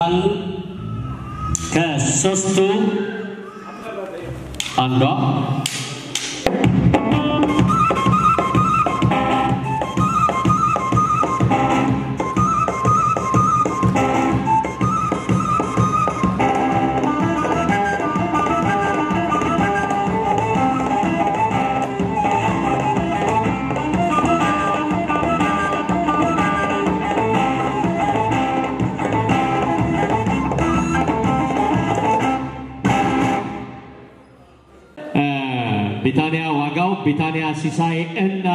ከሶስቱ አንዷ ቢታንያ ዋጋው፣ ቢታንያ ሲሳይ እና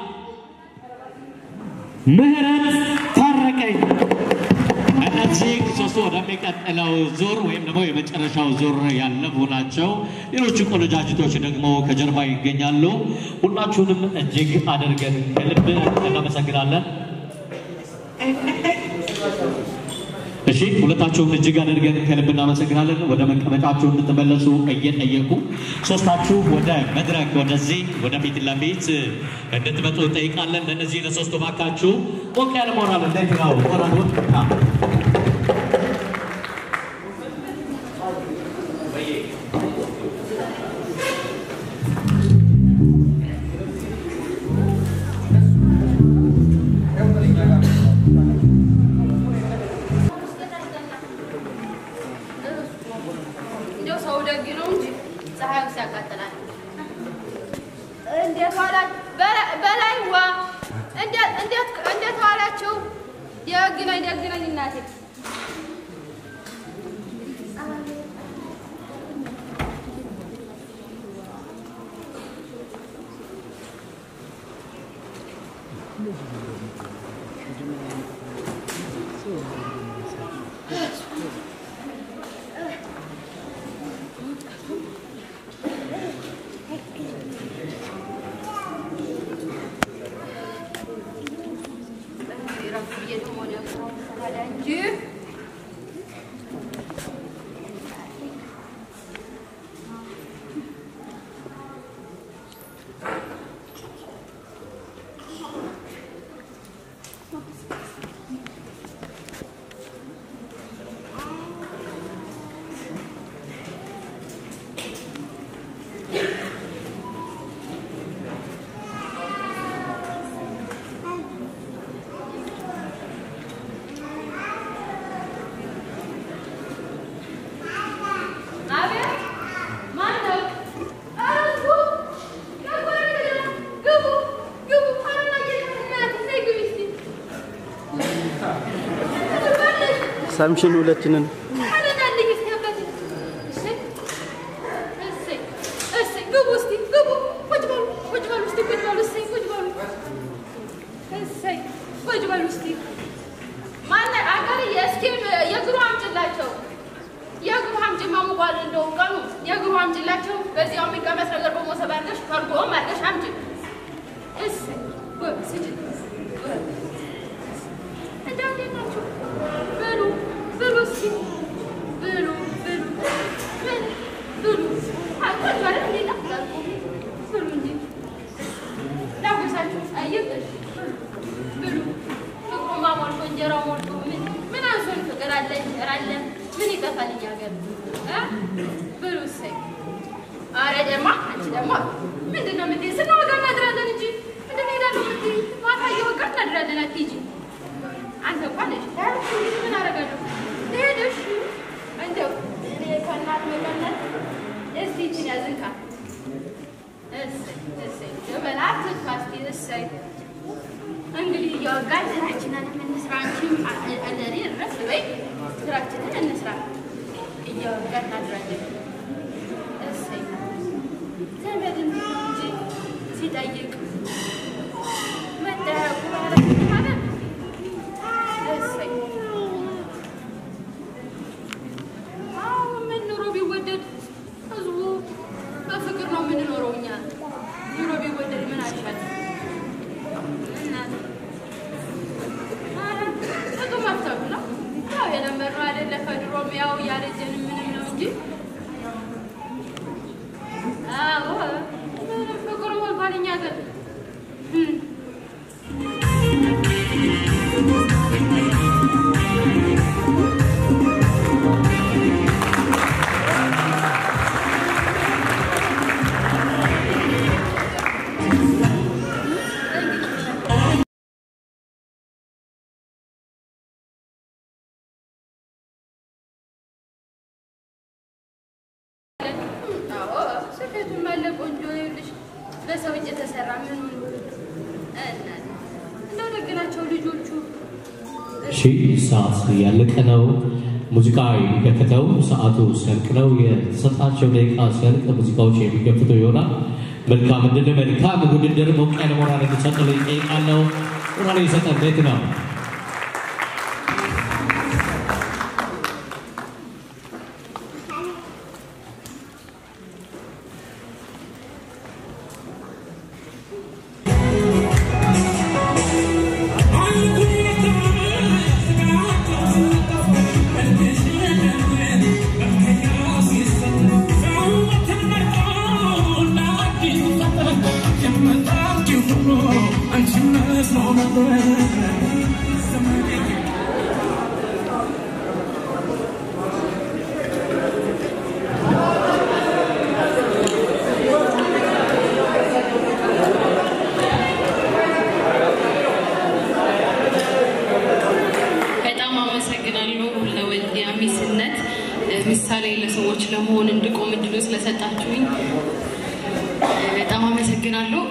ምህረት ታረቀኝ እነዚህ ሶስቱ ወደሚቀጥለው ዙር ወይም ደግሞ የመጨረሻው ዙር ያለፉ ናቸው። ሌሎቹ ቆነጃጅቶች ደግሞ ከጀርባ ይገኛሉ። ሁላችሁንም እጅግ አድርገን ከልብ እናመሰግናለን። እሺ ሁለታችሁም እጅግ አድርገን ከልብ እናመሰግናለን። ወደ መቀመጫችሁ እንድትመለሱ እየጠየቁ ሶስታችሁ ወደ መድረክ ወደዚህ ወደ ፊት ለፊት እንድትመጡ እንጠይቃለን። ለእነዚህ ለሶስቱ ባካችሁ ሞቅ ያለ ሞራል እንዴት ነው? ሞራሉን እንደው ሰው ደግ ነው እንጂ ፀሐዩ ሲያቃጥላል። እንዴት ዋላ በላይዋ እንዴት እንዴት እንዴት ዋላችሁ? ደግ ነኝ ደግ ነኝ እናቴ። እንጂ አቤት ማን ነው? ኧረ ግቡ ግቡ ግቡ ግቡ ኧረ እናቴ ነይ ግቢ እስኪ ሳምሽን ሁለችንን ኧረ ናልኝ እስኪ አባቴ እሰይ እሰይ እሰይ ግቡ እስኪ ግቡ ቁጭ በሉ ቁጭ በሉ እስኪ ቁጭ በሉ እሰይ ቁጭ በሉ እሰይ ቁጭ በሉ እስኪ ማን አገርዬ እስኪ የእግሩ አምጪላቸው የእግሩ አምጪ ማሙቋል እንደው ቀኑ የእግሩ አምጪላቸው በዚያው የሚቀመስ ነገር በሞሰብ አድርገሽ ከርጎም አድርገሽ አምጪ እሰይ ጎበዝ ስጪ እንደው እንዴት ናችሁ ብሉ ብሉ እስኪ ብሉ ብሉ ምን ብሉ አቆጭ አይደል እንዴ ላፍላልኩ ብሉ እንጂ ላጉርሳችሁ አየብሽ ብሉ ፍቅሩ ማሞልቶ እንጀራው ሞልቶ ምን ምን አንሶን ፍቅር አለ እንጀራ አለ ምን ይጠፋል እኛ ሀገር እ ብሉ እሰይ ኧረ ደማ አንቺ ደግሞ ምንድን ነው የምትይኝ ስንወጋ እናድራለን እንጂ ምንድን ነው እሄዳለሁ የምትይኝ ማታ እየወጋ እናድራለን አትሂጂ አንተ እንኳን ነሽ ታያለሽ እንግዲህ ምን አደርጋለሁ ሄደሽ እንደው እኔ ከእናት መቀነት እስቲ ይችን ያዝንካ እሰይ እሰይ በላ ትንፋ እስቲ እሰይ እንግዲህ እያወጋን ስራችንን እንስራ አንቺም አለሪ ረፍ በይ ስራችንን እንስራ እያወጋን እናድራለን እሰይ ዘመድ እንዴት ነው እንጂ ሲጠይቅ መጠያየቁ ማለት ማለት እሰይ አዎ ምን ኑሮ ቢወደድ ህዝቡ በፍቅር ነው የምንኖረው እኛ ኑሮ ቢወደድ ምን አልሻል እናት ኧረ ጥጡ መፍተቱ ነው ያው የለመድነው አይደለ ከድሮም ያው ያረጀን ምንም ነው እንጂ አዎ ምንም ፍቅር ሞልቷል እኛ ሀገር እም። በሰው እጅ የተሰራ ምን እንደው ደግ ናቸው ልጆቹ። እሺ ሰዓት ያለቀ ነው። ሙዚቃ የሚከፈተው ሰዓቱ ሲያልቅ ነው። የተሰጣቸው ደቂቃ ሲያልቅ ሙዚቃዎች የሚከፍቱ ይሆናል። መልካም እድል፣ መልካም ውድድር። ሞቅ ያለ ሞራል እንዲሰጥልኝ እጠይቃለሁ። ሞራል የሰጠን ቤት ነው። በጣም አመሰግናለሁ ለወልዲያ ሚስነት ምሳሌ ለሰዎች ለመሆን እንድቆም እድሉ ስለሰጣችሁኝ በጣም አመሰግናለሁ።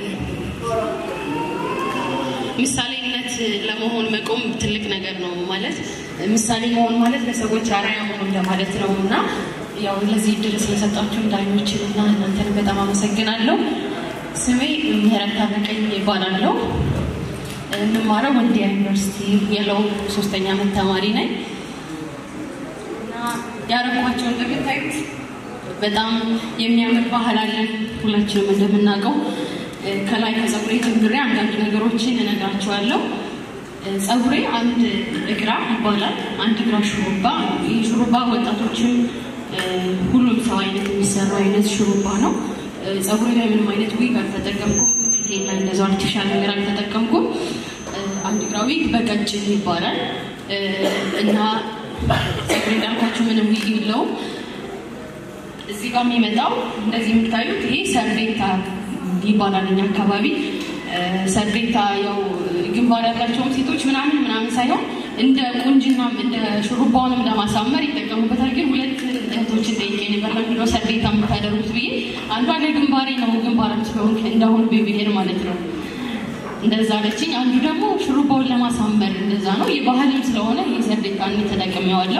ምሳሌነት ለመሆን መቆም ትልቅ ነገር ነው። ማለት ምሳሌ መሆን ማለት ለሰዎች አርአያ መሆን እንደማለት ነው እና ያው ለዚህ እድል ስለሰጣችሁ ዳኞችን እና እናንተን በጣም አመሰግናለሁ። ስሜ ምህረት ታረቀኝ ይባላለሁ። የምማረው ወልዲያ ዩኒቨርሲቲ የለው ሶስተኛ ዓመት ተማሪ ነኝ እና ያረኳቸው እንደምታዩት በጣም የሚያምር ባህል አለን። ሁላችንም እንደምናውቀው ከላይ ከፀጉሬ ጀምሬ አንዳንድ ነገሮችን እነግራቸዋለሁ። ፀጉሬ አንድ እግራ ይባላል። አንድ እግራ ሹሩባ። ይህ ሹሩባ ወጣቶችም ሁሉም ሰው አይነት የሚሰራው አይነት ሹሩባ ነው። ፀጉሬ ላይ ምንም አይነት ዊግ አልተጠቀምኩም። ፊቴ ላይ እንደዛ አርቲፊሻል ነገር አልተጠቀምኩም። አንድ እግራ ዊግ በቀጭን ይባላል እና ፀጉሬ እንዳልኳችሁ ምንም ዊግ የለውም። እዚህ ጋር የሚመጣው እንደዚህ የምታዩት ይሄ ሰርቤታ ይባላል እኛ አካባቢ። ሰርቤታ ያው ግንባር ያላቸውም ሴቶች ምናምን ምናምን ሳይሆን እንደ ቁንጅናም እንደ ሹሩባውንም ለማሳመር ይጠቀሙበታል። ግን ሁለት እህቶችን ጠይቄ ነበር ለምንድን ነው ሰርቤታ የምታደርጉት ብዬ፣ አንዷ ለግንባሬ ነው ግንባርም ስለሆንክ እንዳሁን ብሄር ማለት ነው እንደዛ አለችኝ። አንዱ ደግሞ ሹሩባውን ለማሳመር እንደዛ ነው። የባህልም ስለሆነ ይህ ሰርቤታን ተጠቅሜዋለሁ።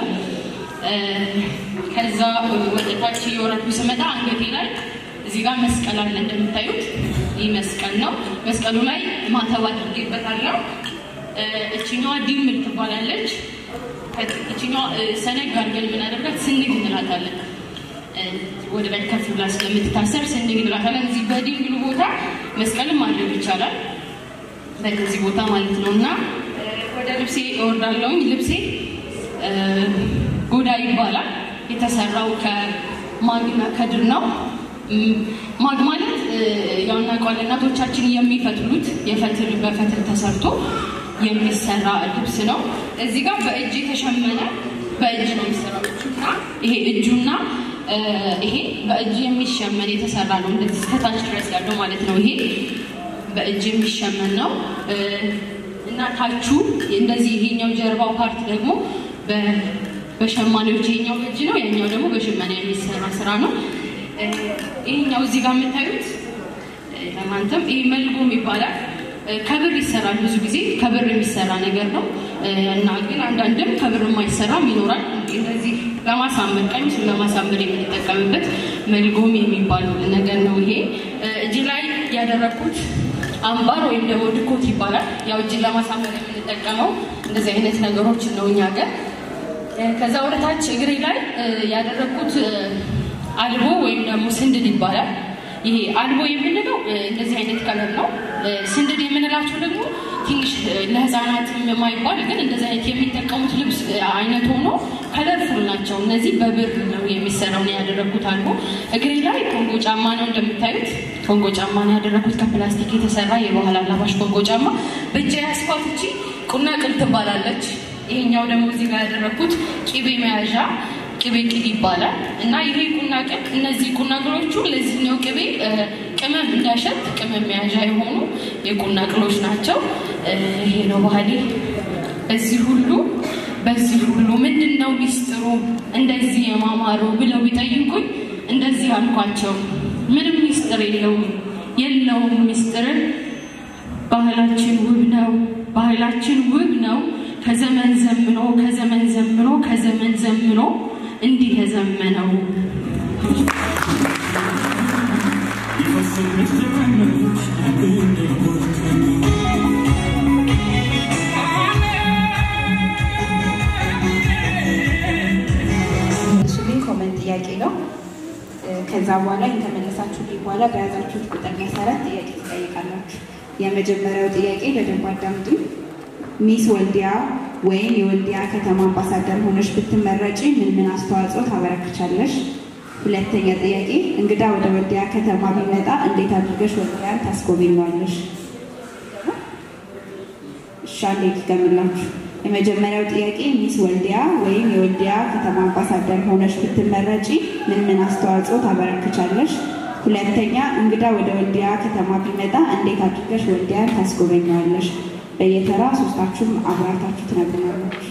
ከዛ ወደ ታች እየወረድኩ ስመጣ አንገቴ ላይ እዚህ ጋር መስቀል አለ እንደምታዩት፣ ይህ መስቀል ነው። መስቀሉ ላይ ማተብ አድርጌበታለሁ። እችኛዋ ዲምል ትባላለች። እችኛዋ ሰነግ አድርገን የምናደርጋት ስንግ እንላታለን። ወደ ላይ ከፍ ብላ ስለምትታሰር ስንግ እንላታለን። እዚህ በዲንግሉ ቦታ መስቀልም ማድረግ ይቻላል፣ በዚህ ቦታ ማለት ነው። እና ወደ ልብሴ እወርዳለሁኝ። ልብሴ ጎዳ ይባላል። የተሰራው ከማግና ከድር ነው። ማግ ማለት ያው እናውቀዋለን እናቶቻችን የሚፈትሉት የፈትል በፈትል ተሰርቶ የሚሰራ ልብስ ነው። እዚህ ጋር በእጅ የተሸመነ በእጅ ነው የሚሰራው እጁና ይሄ እጁና ይሄ በእጅ የሚሸመን የተሰራ ነው። እንደዚህ እስከታች ድረስ ያለው ማለት ነው። ይሄ በእጅ የሚሸመን ነው እና ታቹ እንደዚህ ይሄኛው ጀርባው ፓርት ደግሞ በሸማኔዎች ይሄኛው በእጅ ነው፣ ያኛው ደግሞ በሽመና የሚሰራ ስራ ነው። ይሄኛው እዚህ ጋር የምታዩት ለማንተም ይሄ መልጎም ይባላል። ከብር ይሰራል። ብዙ ጊዜ ከብር የሚሰራ ነገር ነው እና ግን አንዳንድም ከብር የማይሰራም ይኖራል። እንደዚህ ለማሳመር ቀሚሱን ለማሳመር የምንጠቀምበት መልጎም የሚባል ነገር ነው። ይሄ እጅ ላይ ያደረግኩት አምባር ወይም ደግሞ ድኮት ይባላል። ያው እጅን ለማሳመር የምንጠቀመው እንደዚህ አይነት ነገሮችን ነው እኛ ጋር ከዛ ወደ ታች እግሬ ላይ ያደረግኩት አልቦ ወይም ደግሞ ስንድድ ይባላል። ይሄ አልቦ የምንለው እንደዚህ አይነት ከለር ነው። ስንድድ የምንላቸው ደግሞ ትንሽ ለሕፃናት የማይባል ግን እንደዚህ አይነት የሚጠቀሙት ልብስ አይነት ሆኖ ከለርፉል ናቸው። እነዚህ በብር ነው የሚሰራው ነው ያደረግኩት አልቦ። እግሬ ላይ ኮንጎ ጫማ ነው እንደምታዩት፣ ኮንጎ ጫማ ነው ያደረግኩት ከፕላስቲክ የተሰራ የባህል አላባሽ ኮንጎ ጫማ። በእጄ ያስኳት እቺ ቁና ቅል ትባላለች። ይሄኛው ደግሞ እዚህ ጋር ያደረግኩት ቂቤ መያዣ ቅቤ ቅል ይባላል እና ይሄ ቁና ቅል እነዚህ ቁና ቅሎቹ ለዚህኛው ቅቤ ቅመም እንዳሸት ቅመም መያዣ የሆኑ የቁና ቅሎች ናቸው። ይሄ ነው ባህሌ። በዚህ ሁሉ በዚህ ሁሉ ምንድን ነው ሚስጥሩ እንደዚህ የማማሩ ብለው ቢጠይቁኝ እንደዚህ አልኳቸው። ምንም ሚስጥር የለውም የለውም ሚስጥርን ባህላችን ውብ ነው ባህላችን ውብ ነው ከዘመን ዘምኖ ከዘመን ዘምኖ ከዘመን ዘምኖ እንዲህ የዘመነው እሱልኝ ኮመንት ጥያቄ ነው። ከዛ በኋላ የተመለሳችሁልኝ በኋላ በያዛችሁት ቁጥር መሰረት ጥያቄ ትጠይቃላችሁ። የመጀመሪያው ጥያቄ በደንብ አዳምጡ። ሚስ ወልዲያ ወይም የወልዲያ ከተማ አምባሳደር ሆነሽ ብትመረጪ ምን ምን አስተዋጽኦ ታበረክቻለሽ? ሁለተኛ ጥያቄ እንግዳ ወደ ወልዲያ ከተማ ቢመጣ እንዴት አድርገሽ ወልዲያን ታስጎበኘዋለሽ? እሺ አንዴ ልድገምላችሁ። የመጀመሪያው ጥያቄ ሚስ ወልዲያ ወይም የወልዲያ ከተማ አምባሳደር ሆነሽ ብትመረጪ ምን ምን አስተዋጽኦ ታበረክቻለሽ? ሁለተኛ እንግዳ ወደ ወልዲያ ከተማ ቢመጣ እንዴት አድርገሽ ወልዲያን ታስጎበኘዋለሽ? በየተራ ሶስታችሁም አብራርታችሁ ትነግሩናላችሁ።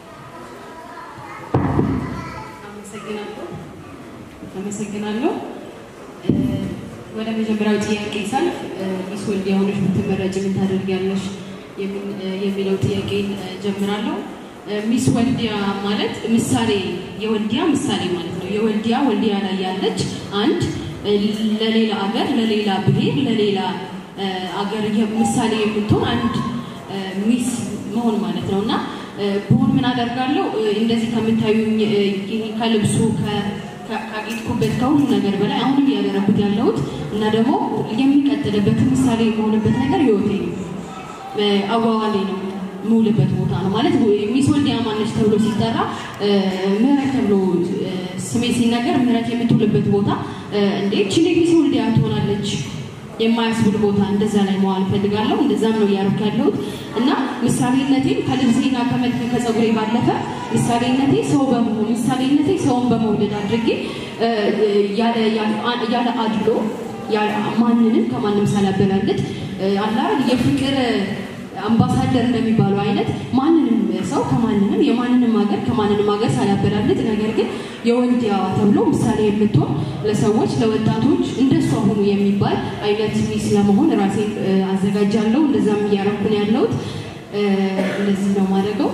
አመሰግናለሁ አመሰግናለሁ። እ፣ ወደ መጀመሪያው ጥያቄ ሳልፍ እ፣ ሚስ ወልዲያ ሆነሽ ብትመረጭ ምን ታደርጊያለሽ የምን- እ፣ የሚለው ጥያቄ ጀምራለሁ። እ፣ ሚስ ወልዲያ ማለት ምሳሌ የወልዲያ ምሳሌ ማለት ነው። የወልዲያ ወልዲያ ላይ ያለች አንድ እ፣ ለሌላ አገር፣ ለሌላ ብሔር፣ ለሌላ እ፣ አገር የ- ምሳሌ የምትሆን አንድ እ፣ ሚስ መሆን ማለት ነው እና እ፣ ብሆን ምን አደርጋለሁ እ፣ እንደዚህ ከምታዩኝ እ፣ ይሄ ከልብሱ ከ- ከ- ካጌጥኩበት ከሁሉ ነገር በላይ አሁንም እያደረኩት ያለሁት እና ደግሞ የሚቀጥልበትን ምሳሌ የመሆንበት ነገር ህይወቴ ነው። እ፣ አዋዋሌ ነው የምውልበት ቦታ ነው ማለት ሚስ ወልዲያ ማነች ተብሎ ሲጠራ እ፣ ምህረት ተብሎ እ፣ ስሜ ሲነገር ምህረት የምትውልበት ቦታ እ፣ እንዴ ችሌ ሚስ ወልዲያ ትሆናለች የማያስብል ቦታ እንደዛ ላይ መዋል እፈልጋለሁ። እንደዛም ነው እያደረኩ ያለሁት እና ምሳሌነቴን ከልብሴና ከመልክ ከፀጉሬ ባለፈ ምሳሌነቴ ሰው በመሆን ምሳሌነቴ ሰውን በመውደድ አድርጌ እ፣ ያለ ያለ- ያለ አድሎ ያለ- ማንንም ከማንም ሳላበላልጥ እ፣ አላ የፍቅር አምባሳደር እንደሚባለው አይነት ማንንም ሰው ከማንንም የማንንም ሀገር ከማንንም ሀገር ሳላበላልጥ ነገር ግን የወልዲያዋ ተብሎ ምሳሌ የምትሆን ለሰዎች ለወጣቶች እንደሷ ሁኑ የሚባል አይነት ሚስ ለመሆን ራሴን እ፣ አዘጋጃለሁ። እንደዛም እያረኩ ነው ያለሁት። እ፣ እንደዚህ ነው ማድረገው።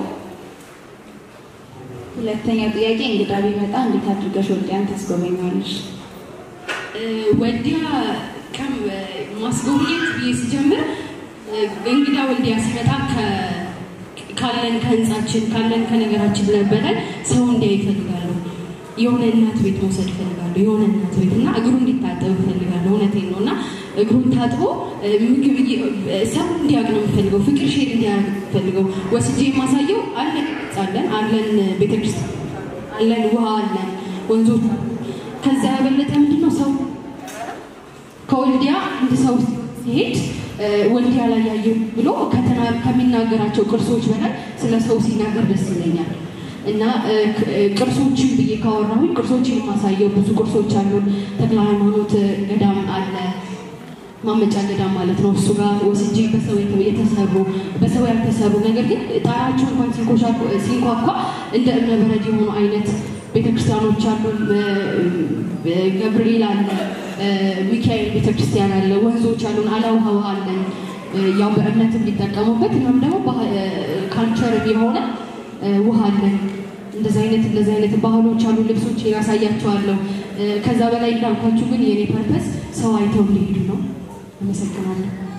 ሁለተኛው ጥያቄ እንግዳ ቢመጣ እንዴት አድርገሽ ወልዲያን ታስጎበኘዋለሽ? እ፣ ወልዲያ ከም ማስጎብኘት ብዬ ሲጀምር እ፣ እንግዳ ወልዲያ ሲመጣ ከ- ካለን ከህንፃችን ካለን ከነገራችን በላይ ሰው እንዲያይ ይፈልጋሉ። የሆነ እናት ቤት መውሰድ ይፈልጋሉ። የሆነ እናት ቤት እና እግሩ እንዲታጠብ ይፈልጋሉ። እውነቴን ነው እና እግሩን ታጥቦ እ፣ ምግብ እየ- እ፣ ሰው እንዲያውቅ ነው የምፈልገው። ፍቅር ሼር እንዲያደርግ ነው የምፈልገው። ወስጄ የማሳየው አለን አለን አለን ቤተክርስቲያን አለን ውሃ አለን ወንዞች አሉ። ከዛ ያበለጠ ምንድን ነው ሰው ከወልዲያ አንድ ሰው ሲሄድ እ፣ ወልዲያ ላይ ያየው ብሎ ከተና- ከሚናገራቸው ቅርሶች በላይ ስለ ሰው ሲናገር ደስ ይለኛል እና እ፣ ክ- እ፣ ቅርሶችን ብዬ ካወራሁኝ ቅርሶችን የማሳየው ብዙ ቅርሶች አሉን። ተክለ ሃይማኖት እ፣ ገዳም አለ ማመጫ ገዳም ማለት ነው። እሱ ጋር ወስጄ በሰው የተ- የተሰሩ በሰው ያልተሰሩ ነገር ግን ጣራቸው እንኳን ሲንኮሻ- ሲንኳኳ እንደ እብነ በረድ የሆኑ አይነት ቤተክርስቲያኖች አሉ። ገብርኤል አለ፣ እ፣ ሚካኤል ቤተክርስቲያን አለ፣ ወንዞች አሉን፣ አላውሃ ውሃ አለን። እ፣ ያው በእምነት እንዲጠቀሙበት እናም ደግሞ ካልቸር የሆነ እ፣ ውሃ አለን። እንደዚህ አይነት እንደዚህ አይነት ባህሎች አሉ። ልብሶች ያሳያቸዋለሁ። እ፣ ከዛ በላይ እንዳልኳችሁ ግን የኔ ፐርፐስ ሰው አይተው እንዲሄዱ ነው። አመሰግናለሁ።